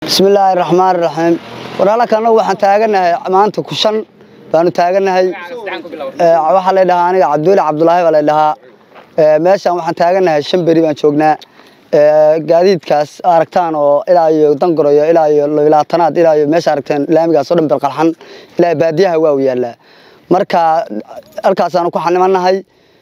bismillaahi raxmaan raxiim walaalaka annagu waxaan taaganahay maanta kushan baanu taaganahay waxaa la dhahaa aniga cabduuli cabdulaahi baa la dhahaa meeshaan waxaan taaganahay shan beri baan joognaa gaadiidkaas aragtaan oo ilaa iyo dangoroyo ilaa iyo labaatanaad ilaa iyo meesha aragteen laamigaas oo dhan belqalxan ilaa baadiyaha waa u yaallaa marka halkaasaanu ku xanimanahay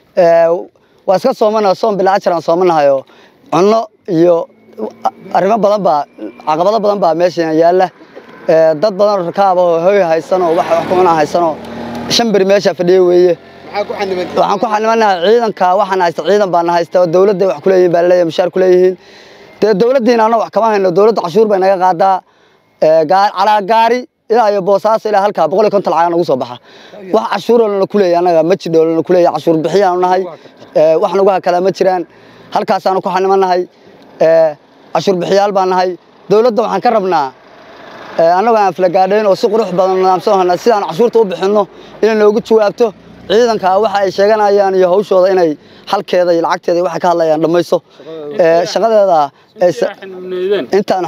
waa iska soomanaha soom bilaa ajaraan soomanahayo cunno iyo arrimo badan baa caqabado badan baa meeshan yaalla dad badan oo rakaab oo hoy haysanoo wax wax kumanaa haysanoo shan beri meesha fadhiya weeye waxaan ku xanimanahay ciidanka waxaan haysta ciidan baana haysta oo dowladda wax kuleeyihin baa laleeyahay mushaar kuleeyihiin dee dowladdiina anna wax kama hayno dowladda cashuur bay naga qaadaa calaa gaari ilaa iyo boosaaso ilaa halkaa boqol iyo konton lacag nagu soo baxa wax cashuuroo lana kuleeyahay annaga ma jidho lana kuleeyahay cashuur bixiyaanu nahay wax nagu hakala ma jiraan halkaasaanu ku xanimanahay cashuur bixiyaal baan nahay dowladda waxaan ka rabnaa annagoo aan filagaadhayn oo si qurux badan nidaamsan hana sidaan cashuurta u bixinno inay noogu jawaabto ciidanka waxa ay sheeganayaan iyo hawshooda inay halkeeda iyo lacagteeda waxay ka hadlayaan dhammayso shaqadeeda intaan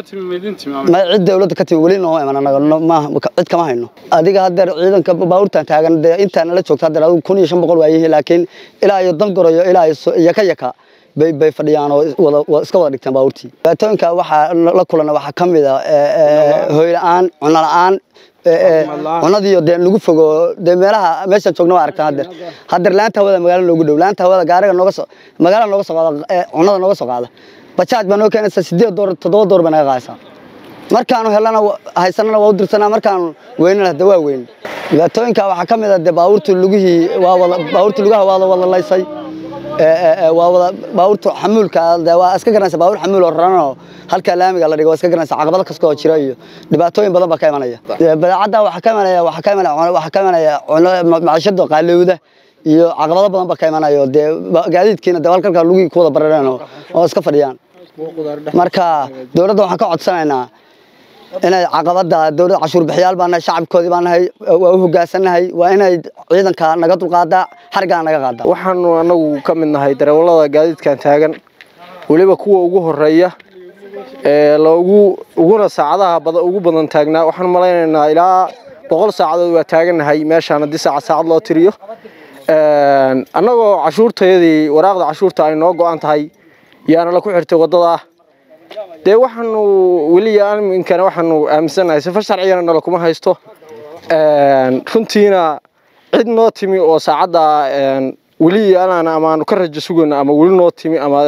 cid dowladda ka timi weli noo iman annaga cid kama hayno adiga haddeer ciidanka baabuurtan taagan dee intaan la joogta haddeer adigu kun iyo shan boqol waayihiin laakiin ilaa iyo dangoroyo ilaa iyo yaka yaka bay bay fadhiyaan oo iska wada dhigtaan baabuurtii dhibaatooyinka waxaa la kulana waxaa ka mid a hoy la-aan cunno la-aan cunadiiyo dee lagu fogo dee meelaha meeshaan joogna waa aragtaan haddeer haddeer laanta hawada magaala noogu dhow laanta hawada gaariga nooga soo magaala nooga soo qaada cunada nooga soo qaada bajaaj baa noo keenaysa sideed door toddoba door bay naga qaadaysaa markaanu helana haysanana waa u dirsanaa markaanu weynana hadda waa weyn dhibaatooyinka waxaa ka mid a dee baabuurtii lugihii waa wada baabuurtii lugaha waa wada laysay waa wada baabuurta xamuulka waa iska garanaysa baabuur xamuul oo raranoo halka laamiga la dhigo waa iska garanaysa caqabado kasta oo jira iyo dhibaatooyin badan baa ka imanaya badeecadda waxaa ka imanaya waxaa ka imanaya waxaa ka imanaya maciishada qaalowda iyo caqabado badan baa ka imanaya dee gaadiidkiina dee halkalka lugii ku wada barareen oo iska fadhiyaan marka dowladda waxaan ka codsanaynaa inay caqabada dowladda cashuur bixiyaal baa nahay shacabkoodii baa nahay waa u hogaansanahay waa inay ciidanka naga dulqaadaa xarigana naga qaadaa waxaanu anagu ka mid nahay darawallada gaadiidkan taagan weliba kuwa ugu horeeya ee loogu uguna saacadaha ugu badan taagnaa waxaan malaynaynaa ilaa boqol saacadood waa taagannahay meeshaan haddii saacad saacad loo tiriyo annagoo cashuurtayadii waraaqda cashuurta ay noo go-an tahay yaana la ku xirtay waddadaa dee waxaanu weliya aminkana waxaanu aaminsannahay sifar sharcigana nala kuma haysto runtiina cid noo timi oo saacadda weli anaana amaanu ka rajo sugayno ama weli noo timi ama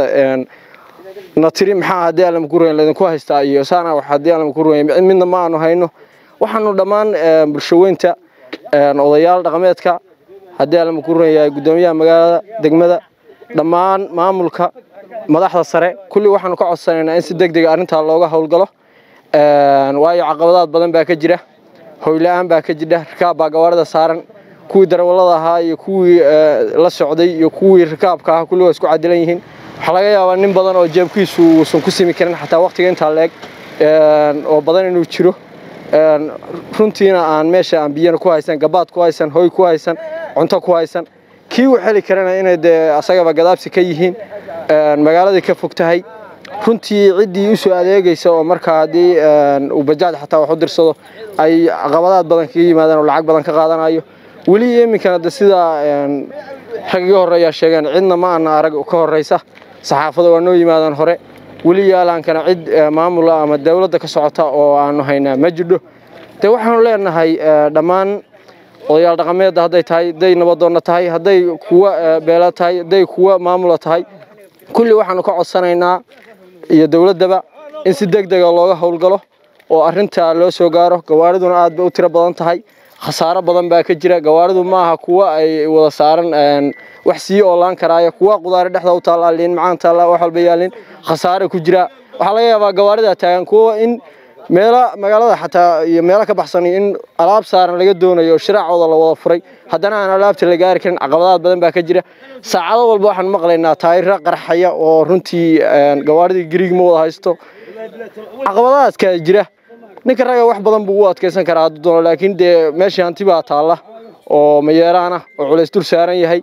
na tiri maxaa haddii aan lama ku ruwayn laydinku haystaa iyo saana wax haddii aan lama ku ruwayn midna ma aanu hayno waxaanu dhammaan bulshaweynta odayaal dhaqameedka haddii aan lama ku ruwan yahay guddoomiyaha magaalada degmada dhammaan maamulka madaxda sare kulli waxaanu ka codsanaynaa in si deg dega arrintaa looga howlgalo waayo caqabadaad badan baa ka jira hoyla-aan baa ka jira rikaab baa gawaarida saaran kuwii darawallada ahaa iyo kuwii la socday iyo kuwii rikaabka ahaa kulli waa isku cadilan yihiin waxaa laga yaabaa nin badan oo jeebkiisu uusan ku simi karin xataa waqtiga intaa leeg oo badan inuu jiro runtiina aan meesha aan biyana ku haysan gabaad ku haysan hoy ku haysan cunto ku haysan kii u xeli karana inay dee asagaba gadaabsi ka yihiin magaaladii ka fog tahay runtii ciddii u soo adeegaysa oo markaa haddii uu bajaaj xataa wax u dirsado ay caqabadaad badan kaga yimaadaan oo lacag badan ka qaadanayo weli iminkana de sidaa rag iga horreeyaa sheegeen cidna ma ana arag ka horraysa saxaafada waa noo yimaadaan hore weli yaalaankana cid maamula ama dowladda ka socota oo aanu haynaa ma jidho dee waxaanu leenahay dhammaan odayaal dhaqameedda hadday tahay hadday nabadoonna tahay hadday kuwa beela tahay hadday kuwa maamula tahay kulli waxaanu ka codsanaynaa iyo dowladdaba in si deg dega looga howlgalo oo arrintaa loo soo gaaro gawaariduna aad bay u tiro badan tahay khasaaro badan baa ka jira gawaaridu ma aha kuwa ay wada saaran wax sii oolaan karaayo kuwa qudaari dhexda u taallaa liin macaan taallaa wax walba yaalin khasaare ku jira waxaa laga yaabaa gawaarida taagan kuwa in meela magaalada xataa iyo meelo ka baxsan in alaab saaran laga doonayo shiraacooda la wada furay haddana aan alaabta la gaari karin caqabadaad badan baa ka jira saacado walba waxaan maqlaynaa taayira qarxaya oo runtii gawaaridii gariig ma wada haysto caqabadaadka jira ninka ragga wax badan buu u adkaysan karaa hadduu doono laakiin dee meeshii hanti baa taalla oo mayeeraan ah oo culays dul saaran yahay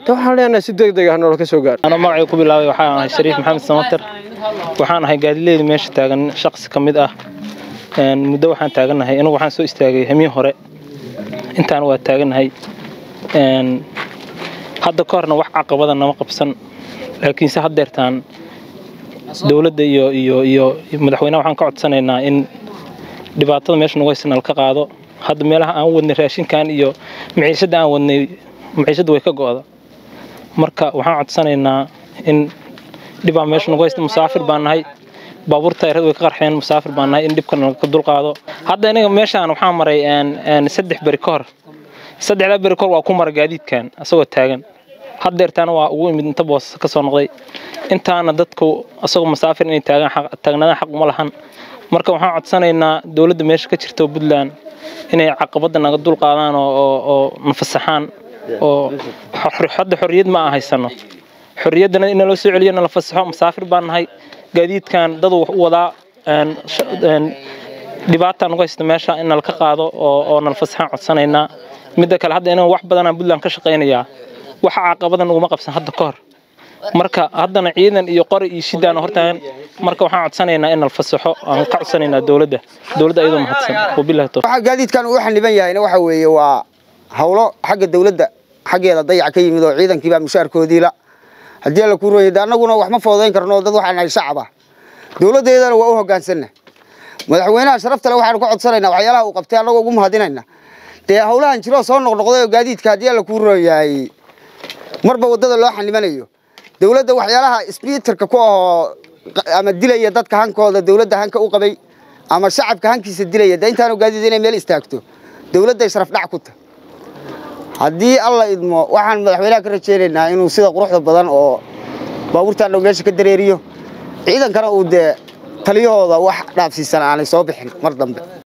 de waxaan leenahay si deg deg ah noola ka soo gaaro أنا magacay ku bilaabay waxaan ahay Shariif Maxamed Samater waxaan ahay gaadileed meesha taagan shaqsi ka mid ah een muddo waxaan taaganahay anigu waxaan soo istaagay hamiin hore intaan waa taaganahay een hadda ka horna wax caqabada nama qabsan laakiinse haddeertaan dowladda iyo iyo iyo madaxweynaha waxaan ka codsanaynaa in dhibaatada meesha nagu haysan ka qaado hadda meelaha aan wadnay raashinkan iyo maciishada aan wadnay maciishada way ka go'da marka waxaan codsanaynaa in dhibaa meesha nagu haysta musaafir baan nahay baabuur taayirada way ka qarxeen musaafir baan nahay in dhibkan laga dulqaado hadda inaga meeshaan waxaa maray een een saddex beri ka hor saddexdaa beri ka hor waa ku maray gaadiidkan asagoo taagan haddeertaana waa ugu imid inta boos ka soo noqday intaana dadku asagoo musaafir inay taagaan xaq- taagnaadaan xaq uma lahan marka waxaan codsanaynaa dowladda meesha ka jirta oo puntland inay caqabada naga dulqaadaan oo oo oo nafasaxaan oo xor- hadda xorriyad ma aan haysano xorriyaddana in naloo soo celiyo nala fasaxo musaafir baan nahay gaadiidkan dad wax u wadaa een sh- een dhibaataa nagu haysta meesha in nala ka qaado oo oo nala fasaxaan codsanaynaa midda kale hadda inaan wax badanaan puntland ka shaqaynayaa waxa caqabada naguma qabsan hadda ka hor marka haddana ciidan iyo qori iyo shidaan hortaagan marka waxaan codsanaynaa in nala fasaxo aan ka codsanaynaa dowladda dowladda ayadoo mahadsan wabillahi tawfiiq waxa gaadiidkan uu xaniban yahayna waxa weeye waa hawlo xagga dawladda xaggeeda dayac ka yimid oo ciidankiibaa mushaarkoodii la haddii alla kuu rooyay de annaguna wax ma foodayn karno dad waxaan nahay shacab ah dowladdeedana waa u hoggaansanna madaxweynaha sharafta le waxaanu ka codsanaynaa waxyaalaha uu qabtay annagoo ugu mahadinayna dee hawlahan jiroo soo noqnoqday oo gaadiidka haddii alla kuu rooyahay marba waddada loo xanibanayo dowladda waxyaalaha sbiitarka ku ahoo ama dilaya dadka hankooda dowladda hanka u qabay ama shacabka hankiisa dilaya de intaanu gaadiid inay meel istaagto dowladday sharaf dhac ku tahay haddii alla idmo waxaan madaxweynaha ka rajaynaynaa inuu sida quruxda badan oo baabuurtaan dhow meesha ka dareeriyo ciidankana uu dee taliyahooda wax dhaafsiisan aanay soo bixin mar dambe